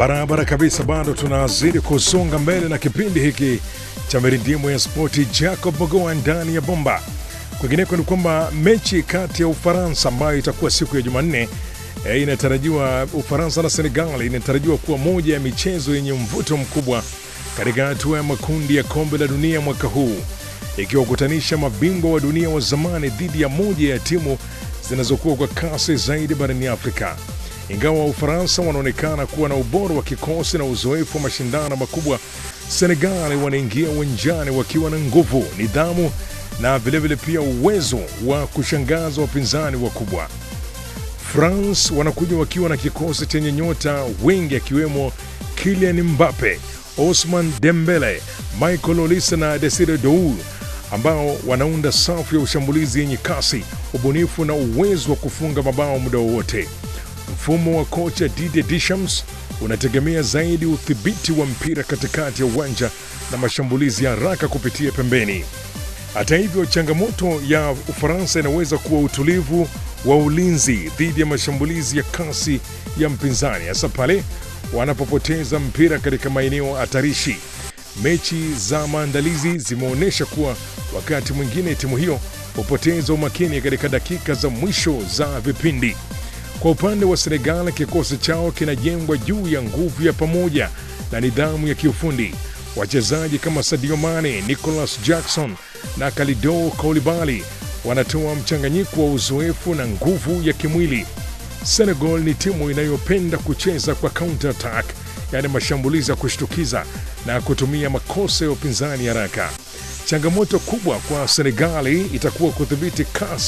Barabara kabisa, bado tunazidi kusonga mbele na kipindi hiki cha mirindimu ya spoti. Jacob Mogoa ndani ya bomba. Kwingineko ni kwamba mechi kati ya Ufaransa ambayo itakuwa siku ya Jumanne e, inatarajiwa Ufaransa na Senegal inatarajiwa kuwa moja ya michezo yenye mvuto mkubwa katika hatua ya makundi ya kombe la dunia mwaka huu, ikiwakutanisha mabingwa wa dunia wa zamani dhidi ya moja ya timu zinazokuwa kwa kasi zaidi barani Afrika. Ingawa Ufaransa wanaonekana kuwa na ubora wa kikosi na uzoefu wa mashindano makubwa, Senegal wanaingia uwanjani wakiwa na nguvu, nidhamu na vilevile pia uwezo wa kushangaza wapinzani wakubwa. France wanakuja wakiwa na kikosi chenye nyota wengi akiwemo Kylian Mbappe, Osman Dembele, Michael Olise na Desire Doul ambao wanaunda safu ya ushambulizi yenye kasi, ubunifu na uwezo wa kufunga mabao muda wowote. Mfumo wa kocha Didier Deschamps unategemea zaidi udhibiti wa mpira katikati ya uwanja na mashambulizi ya haraka kupitia pembeni. Hata hivyo, changamoto ya Ufaransa inaweza kuwa utulivu wa ulinzi dhidi ya mashambulizi ya kasi ya mpinzani, hasa pale wanapopoteza mpira katika maeneo hatarishi. Mechi za maandalizi zimeonyesha kuwa wakati mwingine timu hiyo hupoteza umakini katika dakika za mwisho za vipindi. Kwa upande wa Senegal, kikosi chao kinajengwa juu ya nguvu ya pamoja na nidhamu ya kiufundi. Wachezaji kama Sadio Mane, Nicolas Jackson na Kalidou Koulibaly wanatoa mchanganyiko wa uzoefu na nguvu ya kimwili. Senegal ni timu inayopenda kucheza kwa counter attack, yaani mashambulizi ya kushtukiza na kutumia makosa ya upinzani haraka. Changamoto kubwa kwa Senegali itakuwa kudhibiti kasi